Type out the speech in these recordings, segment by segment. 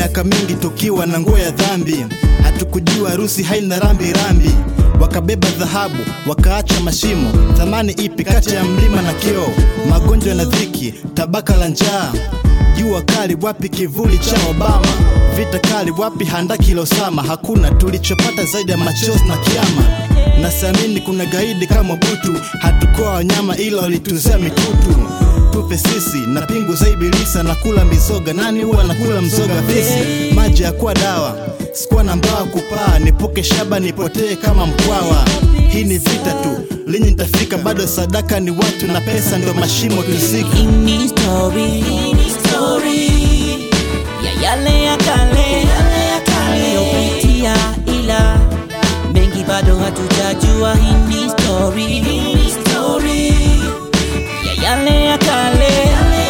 miaka mingi tukiwa na nguo ya dhambi, hatukujua harusi haina rambi rambi. Wakabeba dhahabu wakaacha mashimo, thamani ipi kati ya mlima na kioo? Magonjwa na dhiki, tabaka la njaa, jua kali wapi kivuli cha Obama, vita kali wapi handaki la Osama? Hakuna tulichopata zaidi ya machozi na kiama. Nasiamini kuna gaidi kama Butu, hatukuwa wanyama ila walituzea mitutu tupe sisi na pingu za ibilisa na kula mizoga. Nani huwa nakula mzoga visi? Maji ya kuwa dawa, sikuwa na mbawa kupaa, nipuke shaba nipotee kama mkwawa. Hii ni vita tu, linyi nitafika, bado sadaka ni watu na pesa ndio mashimo tusika. Ini story, story ya yale ya kale tuliyopitia, ila mengi bado hatujajua. Hii ni story, story ya yale ya kale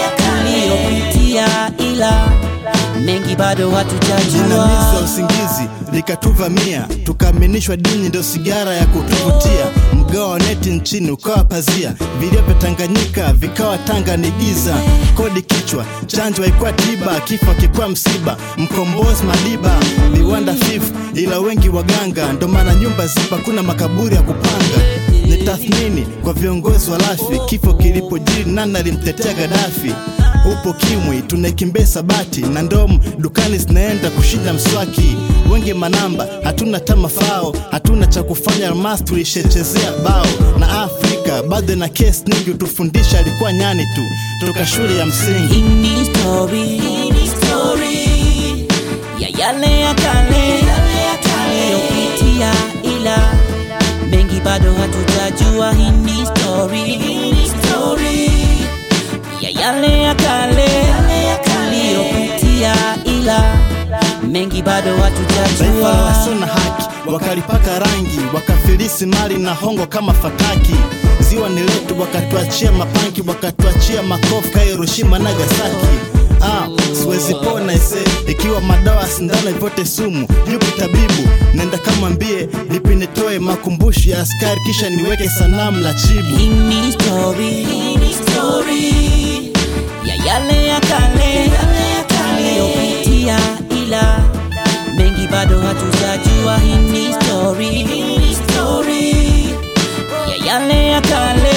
tuliyopitia, ila mengi bado Jinamizi la hatujajua. usingizi likatuvamia, tukaaminishwa dini ndio sigara ya kutuvutia. Mgao wa neti nchini ukawa pazia, vilio vya Tanganyika vikawa Tanga ni giza. Kodi kichwa, chanjo haikuwa tiba, kifo akikuwa msiba. Mkombozi Madiba, viwanda fifu, ila wengi waganga, ndo maana nyumba zipa, kuna makaburi ya kupanga. Ni tathmini kwa viongozi wa lafi, kifo kilipojiri nani alimtetea Gaddafi? Upo kimwi tunaikimbia sabati na ndomu dukani zinaenda kushinda mswaki. Wengi manamba hatuna tama fao, hatuna cha kufanya, almas tulishechezea bao. Na Afrika bado na kesi nyingi, utufundisha alikuwa nyani tu toka shule ya msingi. Ini story, story ya yale ya kale tuliyopitia, ila mengi bado hatujajua. Hii ni story, story ya yale ya kale tuliyopitia, ila mengi bado Taifa la hatujajua. wasio na haki wakalipaka rangi, wakafilisi mali na hongo kama fataki. Ziwa ni letu, wakatuachia mapanki, wakatuachia makofu ka Hiroshima Nagasaki. Ah, siwezi pona ise ikiwa madawa sindano vyote sumu. Yupi tabibu? Nenda kama mbie lipi nitoe makumbusho ya askari, kisha niweke sanamu la chibu. Hii ni story, story ya yale ya kale tuliyopitia, ila mengi bado hatujajua. Hii ni story, story ya yale ya kale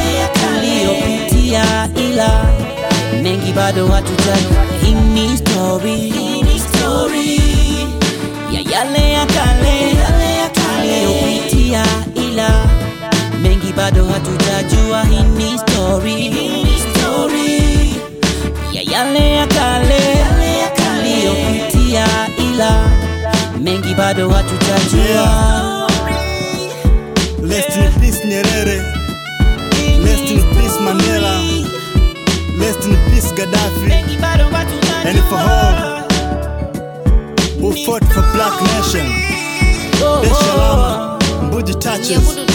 tuliyopitia, ila mengi bado hatujajua. Hii ni story, story ya yale ya kale tuliyopitia, ila mengi bado hatujajua. Hii ni story, story ya yale ya kale tuliyopitia, ila mengi bado hatujajua. Rest in peace Nyerere, rest in peace Mandela, rest in peace Gaddafi, Mengi bado hatujajua. and for all who fought for black nation. Oh, Dar es oh. Salaam, Mbuji touches.